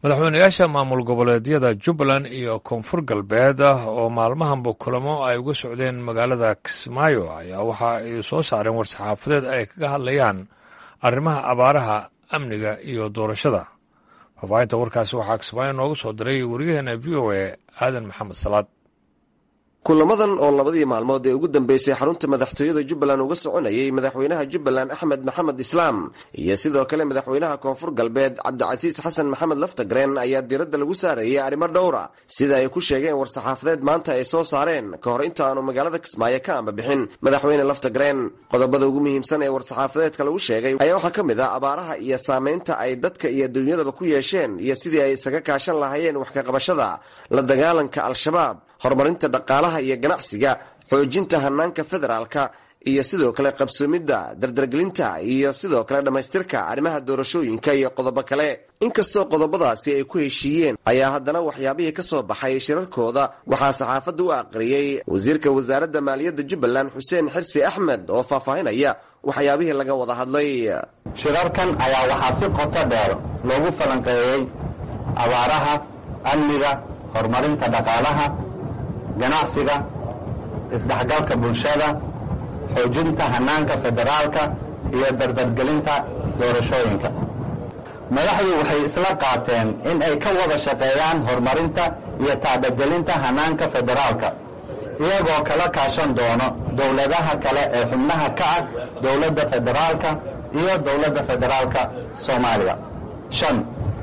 madaxweynayaasha maamul goboleedyada jubbaland iyo koonfur galbeed oo maalmahanba kulamo ay uga socdeen magaalada kismaayo ayaa waxa ay soo saareen war-saxaafadeed ay kaga hadlayaan arrimaha abaaraha amniga iyo doorashada faafaahinta warkaasi waxaa kismaayo nooga soo diray wariyaheena v o a aadan maxamed salaad kulamadan oo labadii maalmood ee ugu dambeysay xarunta madaxtooyada jubbaland uga soconayay madaxweynaha jubbaland axmed maxamed islaam iyo sidoo kale madaxweynaha koonfur galbeed cabdicasiis xasan maxamed laftagreen ayaa diiradda lagu saarayay arrimo dhowra sida ay ku sheegeen war-saxaafadeed maanta ay soo saareen ka hor inta aanu magaalada kismaayo ka ambabixin madaxweyne laftagreen qodobada ugu muhiimsan ee war-saxaafadeedka lagu sheegay ayaa waxaa ka mid ah abaaraha iyo saameynta ay dadka iyo dunyadaba ku yeesheen iyo sidii ay isaga kaashan lahaayeen wax kaqabashada la dagaalanka al-shabaab horumarinta dhaqaalaha iyo ganacsiga xoojinta hanaanka federaalka iyo sidoo kale qabsoomidda dardargelinta iyo sidoo kale dhammaystirka arrimaha doorashooyinka iyo qodobo kale inkastoo qodobadaasi ay ku heshiiyeen ayaa haddana waxyaabihii ka soo baxay shirarkooda waxaa saxaafadda u aqriyey wasiirka wasaaradda maaliyadda jubbaland xuseen xirsi axmed oo faahfaahinaya waxyaabihii laga wada hadlay shirarkan ayaa waxaa si qoto dheer loogu falanqeeyey abaaraha amniga horumarinta dhaqaalaha ganacsiga isdhexgalka bulshada xoojinta hanaanka federaalka iyo dardargelinta doorashooyinka madaxdu waxay isla qaateen in ay ka wada shaqeeyaan horumarinta iyo tacbagelinta hanaanka federaalka iyagoo kala kaashan doono dowladaha kale ee xubnaha ka ah dowladda federaalka iyo dowladda federaalka soomaaliya shan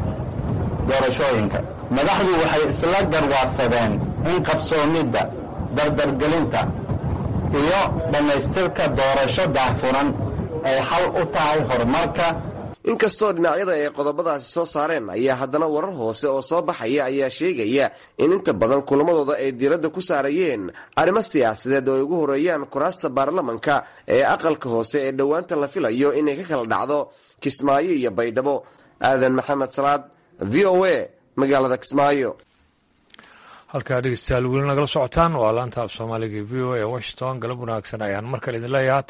doorashooyinka madaxdu waxay isla garwaarsadeen in qabsoomidda dardargelinta iyo dhammaystirka doorasho daahfuran ay xal u tahay horumarka inkastoo dhinacyada ay qodobadaasi soo saareen ayaa haddana warar hoose oo soo baxaya ayaa sheegaya in inta badan kulamadooda ay diiradda ku saarayeen arrimo siyaasadeed oo ay ugu horeeyaan kuraasta baarlamanka ee aqalka hoose ee dhowaanta la filayo inay ka kala dhacdo kismaayo iyo baydhabo aadan maxamed salaad v o a magaalada kismaayo halkaa dhegeystayaal weli nagala socotaan waa laanta af soomaaliga v o a washington galab wanaagsan ayaan mar kale idin leeyaha